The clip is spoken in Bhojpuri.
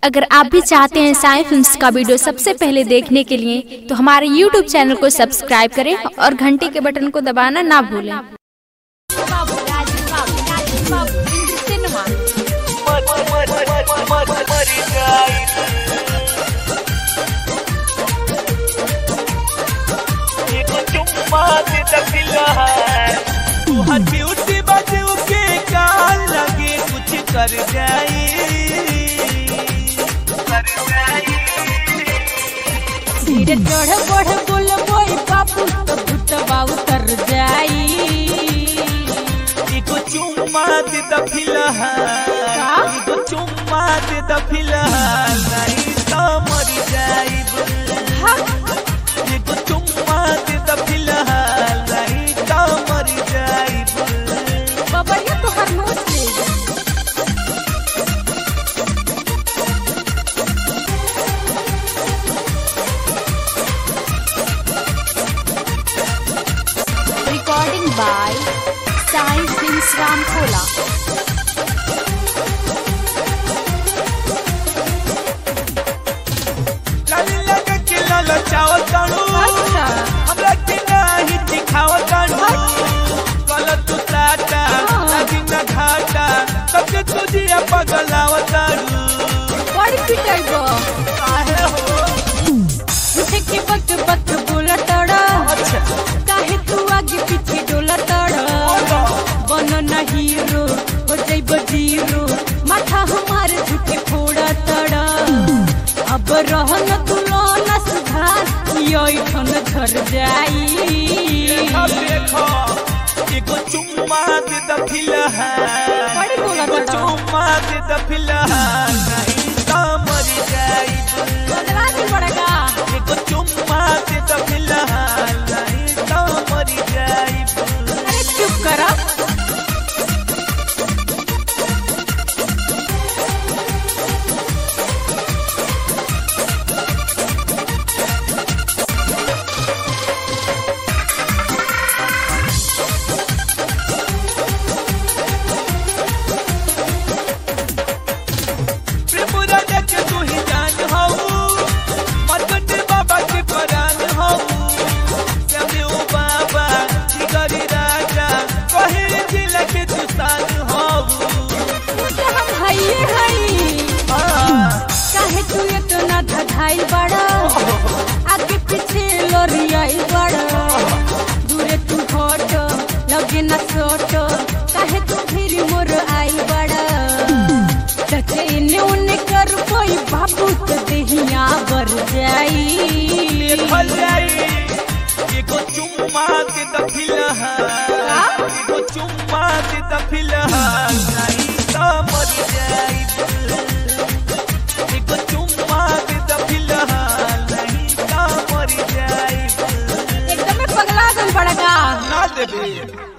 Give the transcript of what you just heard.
अगर आप भी चाहते हैं साई फिल्म्स का वीडियो सबसे पहले देखने के लिए तो हमारे YouTube चैनल को सब्सक्राइब करें और घंटी के बटन को दबाना ना भूलें ब्यूटी बजू के काल लगे कुछ कर जाई कर जाई धीरे चढ़ बढ़ बोल बोई बाबू तो भूतबा उतर जाई एगो चुम्मा दे द फिलहाल एगो चुम्मा दे द फिलहाल नहीं तो मर जाइब एगो चुम्मा दे द फिलहाल नहीं तो मर जाइब बबरिया तो हर नोच ले recording by Sai films Ramkola लाली लगा के लाला चावल कानू अच्छा हमरा के नाही दिखावत कानू गलत तू टाटा लगी न घाटा सबके तुझिया पगलावत कानू बड़ी पिटाई गो काहे हो उठे के बक बक बोला तड़ा अच्छा काहे तू आगे पीछे डोला तड़ा बनो ना हीरो हो जाइब जीरो माथा हमारे झूठे फोड़ा तड़ा अब रहन तू ना सुधार योई ठन घर जाई अब देखो एगो चुम्मा दे द फिलहाल बड़ी बोला एगो तड़ा। चुम्मा दे द फिलहाल नहीं तो मर जाइब बदला के पड़ेगा एगो चुम्मा दे द फिलहाल नहीं तो मर जाइब अरे चुप करा त्रिपुरा के तू ही जान हो मरकट बाबा के परान हो श्यामे ओ बाबा जिगरी राजा कहे जिला के तू सान हो हम हइये हई काहे तू इतना धधाई बड़ा आगे पीछे लोरियाई बड़ा दूरे तू हट लगे न सोट काहे तू फिर मोर आई बड़ा टचे इन्ने उन्ने कर कोई बाबू तो देहिया बर जाई फल जाई एगो चुम्मा दे द फिलहाल एगो चुम्मा दे द फिलहाल नहीं तो मर जाई एगो चुम्मा दे द फिलहाल नहीं तो मर जाई एकदम पगला गल बड़ा का ना देबे